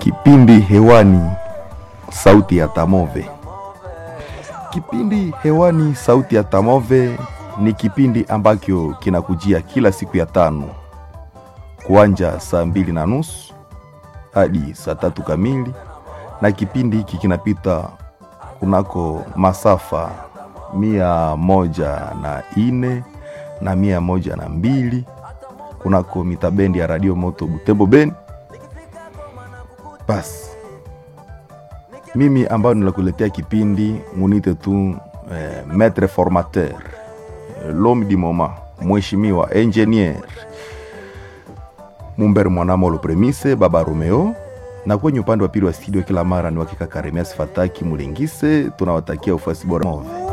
Kipindi hewani, sauti ya Tamove. Kipindi hewani, sauti ya Tamove ni kipindi ambacho kinakujia kila siku ya tano kuanja saa mbili na nusu hadi saa tatu kamili, na kipindi hiki kinapita kunako masafa mia moja na ine na mia moja na mbili kunako mitabendi ya radio moto Butembo Beni. Basi mimi ambayo nilakuletea kipindi munite tu eh, maître formateur eh, l'homme du moment, mheshimiwa engineer Mumbere Mwanamolo Premise Baba Romeo, na kwenye upande wa pili wa studio kila mara ni wakika Karemias Fataki Mulingise. Tunawatakia ufuasi bora Move.